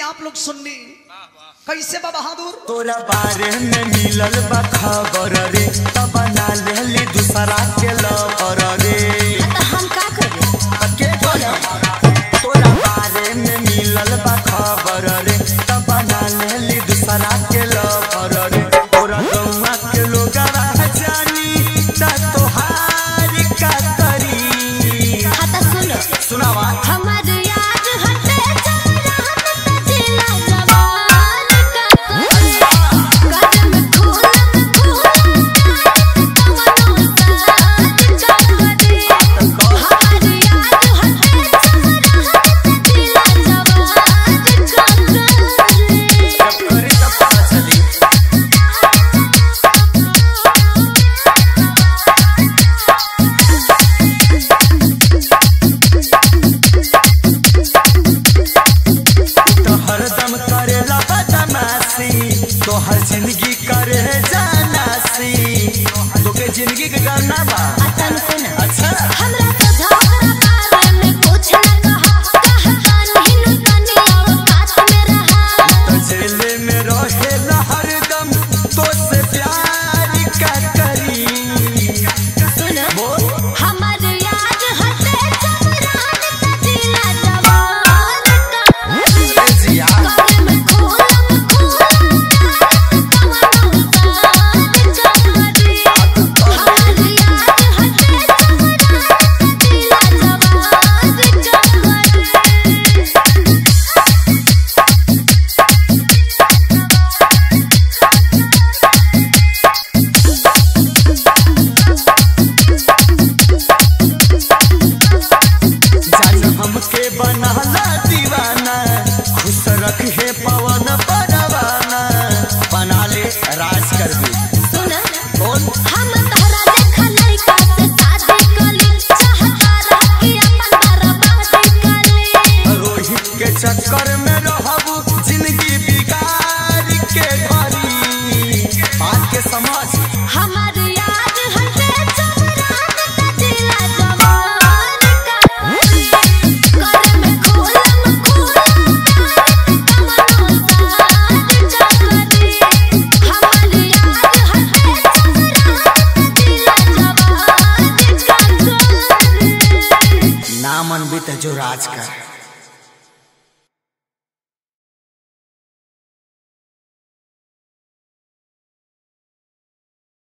आप लोग सुननी कैसे बा बहादुर तोरा बारे में मिलल बा खबर रे तब बना लेली दूसरा के लवर रे तो हम का करें के बोला तोरा बारे में मिलल बा खबर रे तब बना लेली दूसरा के लवर रे तोरा गौवा के लोगवा जानी ता तोहार का करी हाँ तो सुनो सुनावा हमार याद हटे जवान त जिला जवान का करे गजब खून खून तमनो साथ जगदे हमार याद हटे जवान त जिला जवान का करे जब करी तब पता चली तो हरदम करेला बदमाशी तो हर जिंदगी करे जानासी तोके जिंदगी के करना बा अतन सुन अच्छा हमरा तो झगड़ा बारे में कुछ न कहा कहता नहीं नु तनी औकात में रहा तो जेल में रहेला हरदम तो से प्यार का करी सुन बोल हमार याद हटे जवान त जिला जवान का ए जिया करे में खून खून तमनो साथ जगदे हमार याद हटे जवान त जिला जवान जगदे जान हमके बनाला दीवाना खुश रखे पवन परवाना बना ले राज कर दे सुन बोल हम तोहरा लेखा लइका से शादी कली चाहता रह कि अपन बर्बादी कली रोहित के चक्कर में रहबू जिंदगी बिगाड़ के भरी बात के समझ हमार याद हटे जवान त जिला जवान का करे में खोलम खोलम तमनो साथ जगदे हमार याद हटे जवान त जिला जवान का करे नामन भी जो राज कर